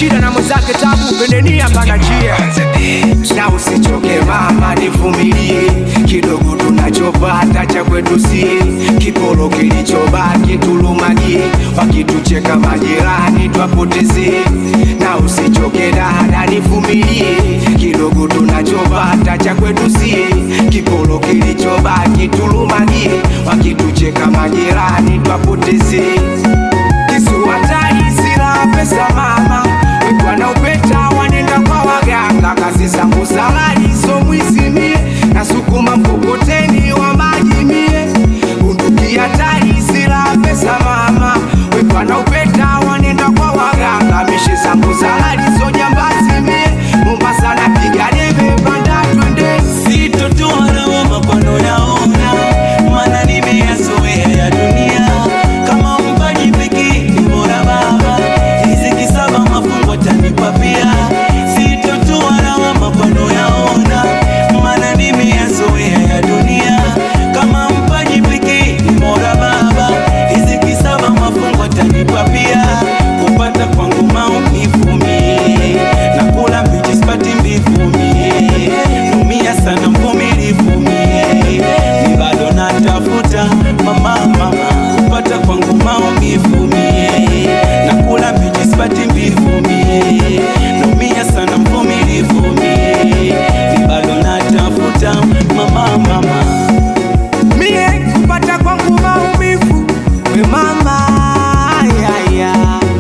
shida na mwenzake tabu pendeni hapana njia na usichoke mama nivumilie kidogo tunachopata cha kwetu sie kipolo kilichobaki tulumagie wakitucheka majirani twapotezie na usichoke dada nivumilie kidogo tunachopata cha kwetu sie kipolo kilichobaki tulumagie wakitucheka majirani twapotezie kisuwatari sila pesa mama wekwa na upeta wanenda kwa waganga kazi zangu salari so mwisimie na sukuma mkokoteni wa maji mie bunduki hatari sila pesa mama wekwa na upeta wanenda kwa waganga mishe zangu salari so jambazi mie mombasa na piga debe panda twende Sitotoa lawama pano yaona, maana nimeyazoea ya dunia. Kama mpaji pekee ni bora baba, riziki saba mafungo atanipa pia. Sitotoa lawama pano yaona, maana nimeyazoea ya dunia. Kama mpaji pekee ni bora baba, riziki saba mafungo atanipa pia. Kupata kwangu maumivu mie, na kula mbichi sipati mbivu mie Numia sana mvumilivu mie, ni bado natafuta mama mama, kupata kwangu maumivu mie, nakula mbichi sipati mbivu mie, numia sana mvumilivu mie, ni bado natafuta mama mama. mie kupata kwangu maumivu we mama ayaya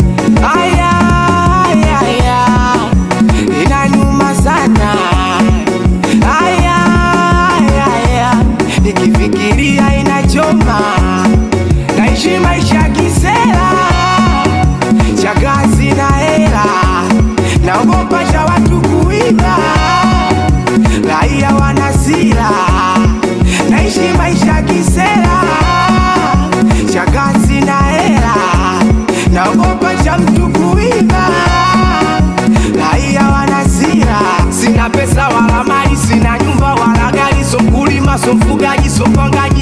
ayaya inanyuma sana ayaya nikifikiria inachoma naishi maisha kisera cha kazi na hela naogopa cha watu kuiba raia wanasira naishi maisha kisera cha kazi na hela naogopa cha mtu kuiba raia wanasira sina pesa wala mali sina nyumba wala gari so mkulima so mfugaji so mpangaji